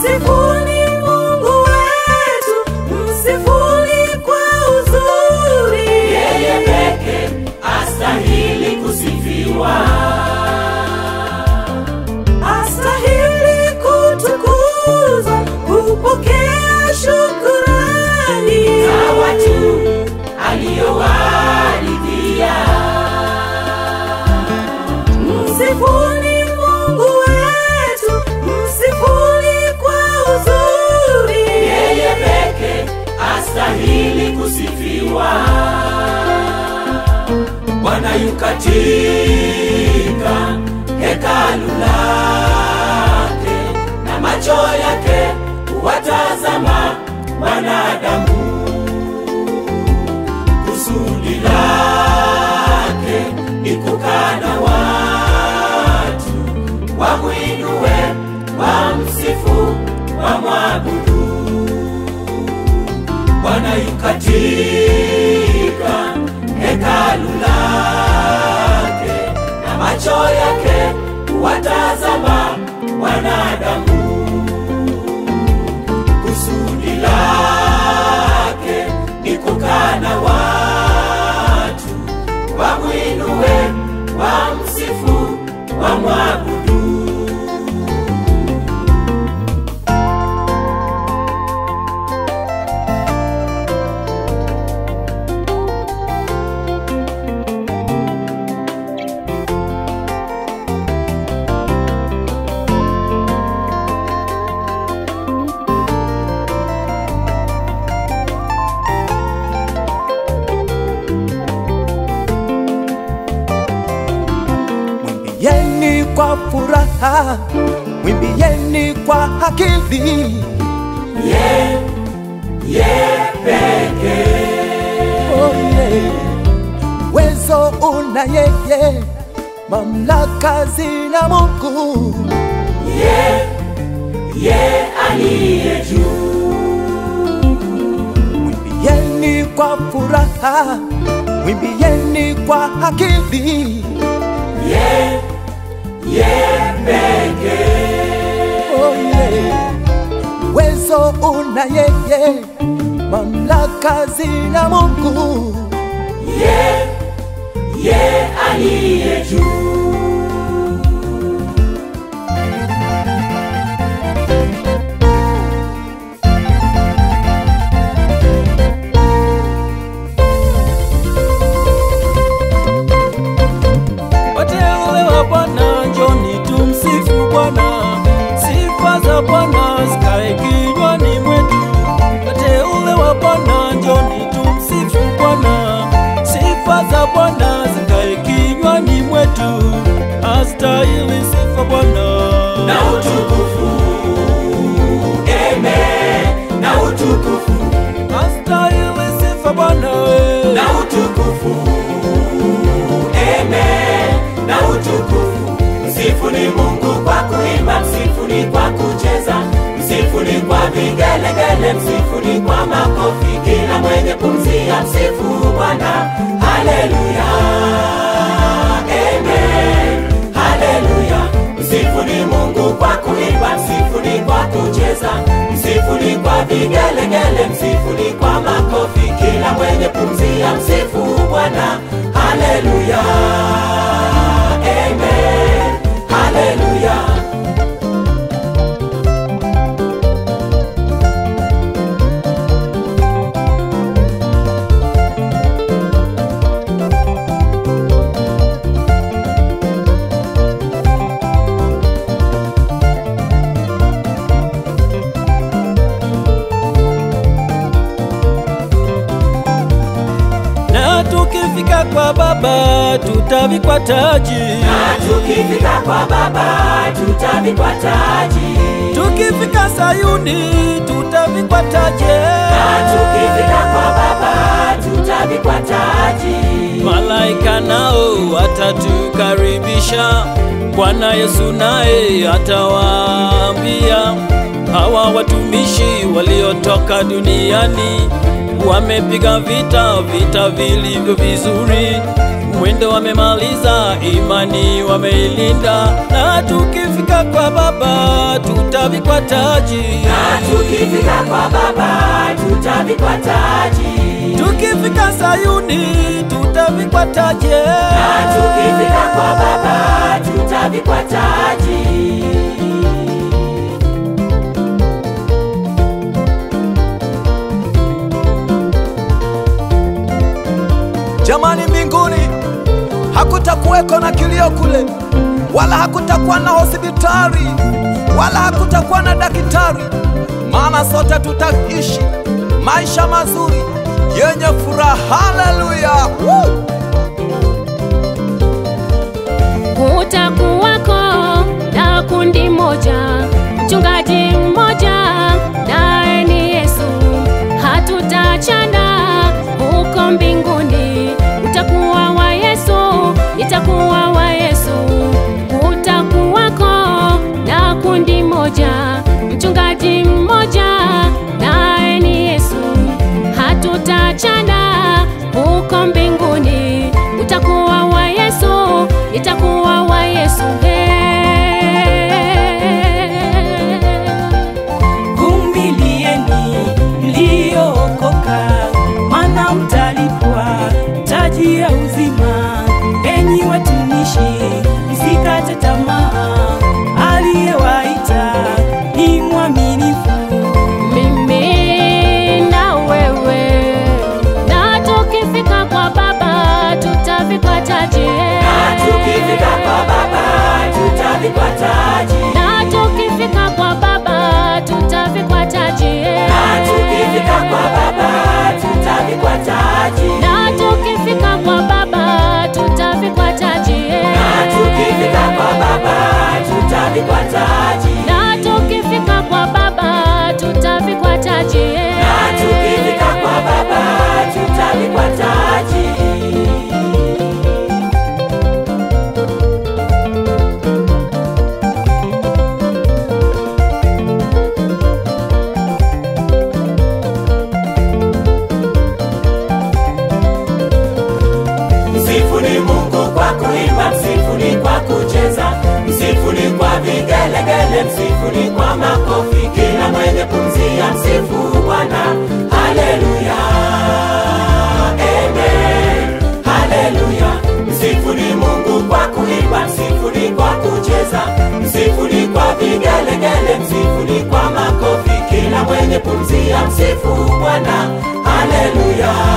Msifuni Mungu wetu, msifuni kwa uzuri. yeye peke astahili kusifiwa Astahili kutukuzwa, kupokea shukurani. na watu aliyowaridhia Msifuni Mungu wetu, msifuni kwa uzuri. yeye peke astahili kusifiwa bwana yu katika hekalu lake na macho yake huwatazama wanadamu kusudi lake ni kukana watu wamwinue wamsifu wamwabudu bwana yu katika hekalu lake na macho yake huwatazama wanadamu kusudi lake ni kukana watu wamwinue wamsifu wamwabudu Mwimbieni kwa furaha, mwimbieni kwa akili. ye ye peke Oh, yeah. Uwezo una yeye, mamlaka zina Mungu. ye ye aliye juu Mwimbieni kwa furaha, mwimbieni kwa akili. ye ye peke Oh, yeah. Uwezo una yeye, mamlaka zina Mungu. ye ye aliye juu Wateule wa Bwana, njoni tumsifu Bwana, sifa za Bwana zikae kinywani mwetu. Wateule wa Bwana, njoni tumsifu Bwana, sifa za Bwana zikae kinywani mwetu. Astahili sifa Bwana. na utukufu amen na utukufu Astahili sifa Bwana. we. na utukufu amen na utukufu msifuni mungu kwa kuimba msifuni kwa kucheza msifuni kwa vigelegele msifuni kwa makofi kila mwenye pumzia msifu bwana haleluya amen haleluya msifuni mungu kwa kuimba msifuni kwa kucheza msifuni kwa vigelegele msifuni kwa makofi kila mwenye pumzia msifu bwana haleluya amen haleluya Na tukifika kwa Baba tutavikwa taji, na tukifika kwa baba tutavikwa taji tukifika Sayuni tutavikwa taji. na tukifika kwa baba tutavikwa taji Malaika nao watatukaribisha, Bwana Yesu naye atawaambia hawa watumishi waliotoka duniani, wamepiga vita vita vilivyo vizuri, mwendo wamemaliza, imani wameilinda, na tukifika kwa Baba tutavikwa taji, na tukifika kwa Baba tutavikwa taji, tukifika Sayuni tutavikwa taji, na tukifika kwa Baba tutavikwa taji. Jamani, mbinguni hakutakuweko na kilio kule, wala hakutakuwa na hospitali, wala hakutakuwa na daktari, maana sote tutaishi maisha mazuri yenye furaha. Haleluya! Woo! Kutakuwako na kundi moja, mchungaji mmoja, naye ni Yesu. Hatutachana huko mbinguni, utakuwa wa Yesu, itakuwa wa Yesu. Kutakuwako na kundi moja, mchungaji mmoja, naye ni Yesu. Hatutachana huko mbinguni, utakuwa wa Yesu, itakuwa wa Yesu. Vumilieni mliookoka, maana mtalipwa taji ya uzima. Enyi watumishi, msikate tamaa, aliyewaita ni mwaminifu. Mimi na wewe, na tukifika kwa Baba tutavikwa taji, Na tukifika kwa Baba tutavikwa taji, na tukifika kwa Baba tutavikwa taji, na tukifika kwa Baba tutavikwa taji, na tukifika kwa Baba tutavikwa taji, na tukifika kwa Baba tutavikwa taji, na tukifika kwa Baba tutavikwa taji, na tukifika kwa Baba tutavikwa taji. Msifuni Mungu kwa kuimba, msifuni kwa kucheza, msifuni kwa vigelegele, msifuni kwa makofi, kila mwenye pumzi ya msifu Bwana. Haleluya, amen, haleluya. Msifuni Mungu kwa kuimba, msifuni kwa kucheza, msifuni kwa vigelegele, msifuni kwa makofi, kila mwenye pumzi ya msifu Bwana. Haleluya.